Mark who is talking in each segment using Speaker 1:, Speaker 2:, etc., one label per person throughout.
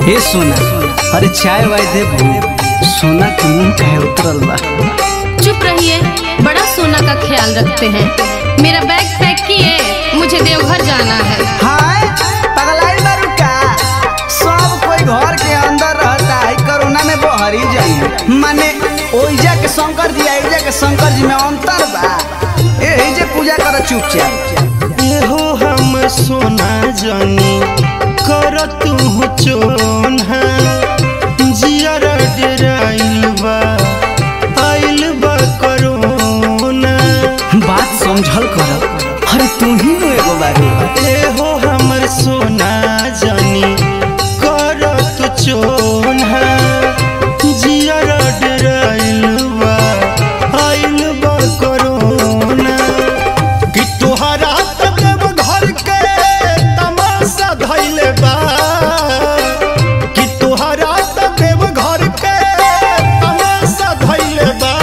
Speaker 1: हे सोना अरे चाय वाय दे सोना के मुंह कहे उतरल बा
Speaker 2: चुप रहिए बड़ा सोना का ख्याल रखते हैं मेरा बैग पैक किए मुझे देवघर जाना है
Speaker 1: हाय पगलाई बारू का सब कोई घर के अंदर रहता है कोरोना में बहरी जाई माने ओइजा के शंकर जी आइजा के शंकर जी में अंतर बा एही जे पूजा कर चुपचाप
Speaker 3: एहो हम सोना जानी कर तू चोना जियर डराइल बा आइल बा करोना
Speaker 1: बात समझल कर अरे तू ही नु एगो बारू
Speaker 3: एहो हमर सोना जानी कर तू चोना जियर डराइल बा आइल बा करोना कि तोहरा त देव घर के तमाशा धैले बा कि तोहरा त देव घर के तमाशा धैले बा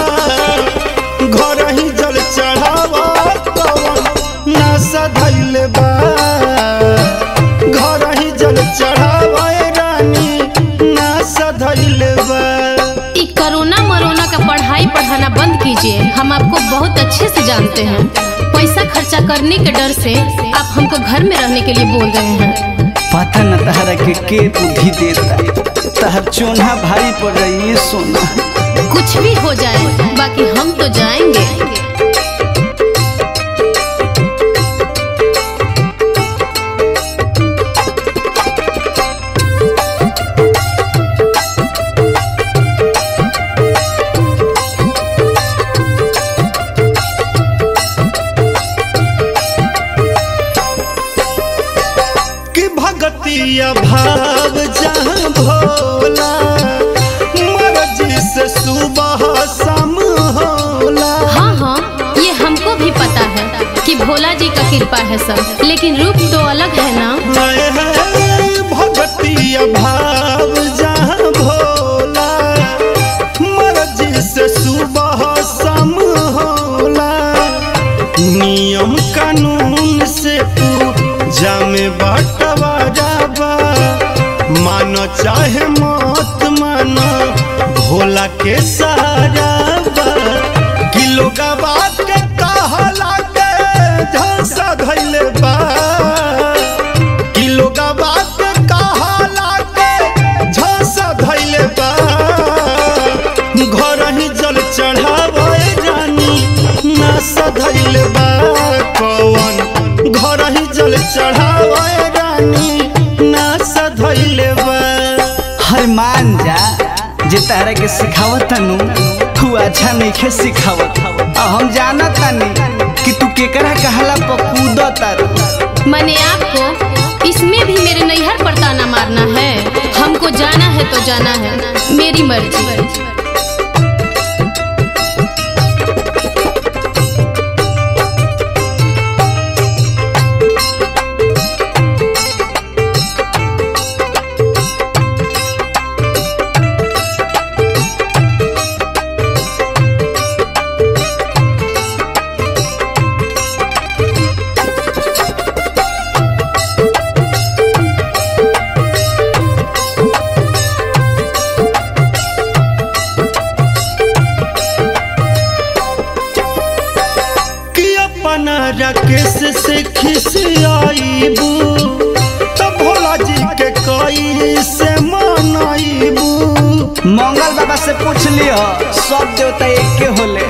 Speaker 3: घर ही जल चढ़ावा कवन नासा धैले बा घर ही जल चढ़ावा रानी नासा धैले बा
Speaker 2: ई कोरोना मरोना का पढ़ाई पढ़ाना बंद कीजिए हम आपको बहुत अच्छे से जानते हैं पैसा खर्चा करने के डर से आप हमको घर में रहने के लिए बोल रहे हैं
Speaker 1: पता न तहरा के के बुद्धि देता तहर चोना भारी पड़ रही है सोना
Speaker 2: कुछ भी हो जाए बाकी हम तो जाएंगे
Speaker 3: कि भगतिया भाव जहाँ भोला मर्जी से सुबह शाम होला
Speaker 2: हाँ हाँ ये हमको भी पता है कि भोला जी का कृपा है सब लेकिन रूप तो अलग है ना
Speaker 3: हाय हाय भगतिया भाव जहाँ भोला मर्जी से सुबह शाम होला नियम कानून से पूजा में बटवारा बा मानो चाहे मत मानो भोला के सहारा बा कि लोग बात के कहला के झांसा धैले बा कि लोग बात के कहला के झांसा धैले बा घर ही जल चढ़ावे रानी नासा धैले बा कौन घर ही जल चढ़ावे रानी नासा धैले बा
Speaker 1: हर मान जा जे तहरा के सिखावत नु तू अच्छा नहीं खे सिखावत आ हम जानत तानी कि तू केकरा कहला पकूद तारू
Speaker 2: मैंने आपको इसमें भी मेरे नैहर पर ताना मारना है हमको जाना है तो जाना है मेरी मर्जी
Speaker 3: कि अपना राकेश से खिसियाईबू तो भोला जी के कई से मनाईबू
Speaker 1: मंगल बाबा से पूछ लियो सब देवता एके होले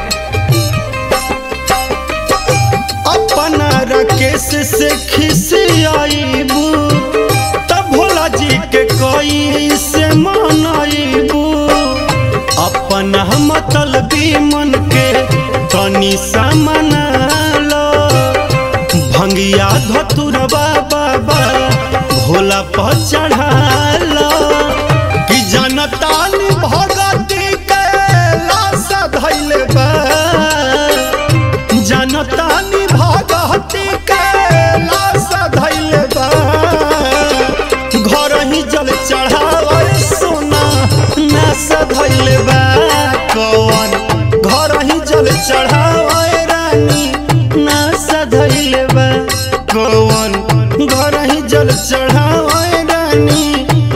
Speaker 3: अपना राकेश से खिसियाईबू तो भोला जी के कई से मनाईबू अपना मतलबी मन के तनी समना लो भंगिया धतुरबा बाबा भोला पर चढ़ालो कि जनतानी भगती के लाशा धैले बा जनतानी भगती के लाशा धैले बा घर ही जल चढ़ावे सोना नाशा धैले बा कौन घर ही जल चढ़ावे रानी नाशा धैले बा कौन घर ही जल चढ़ावे रानी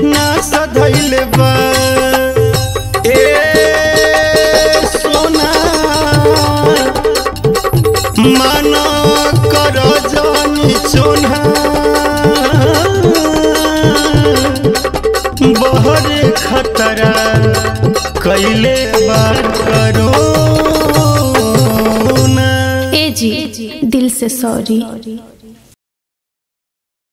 Speaker 3: धैले बा ए सोना माना कर जानी चोना बहरे खतरा कैले बार करो
Speaker 2: ए जी दिल से सॉरी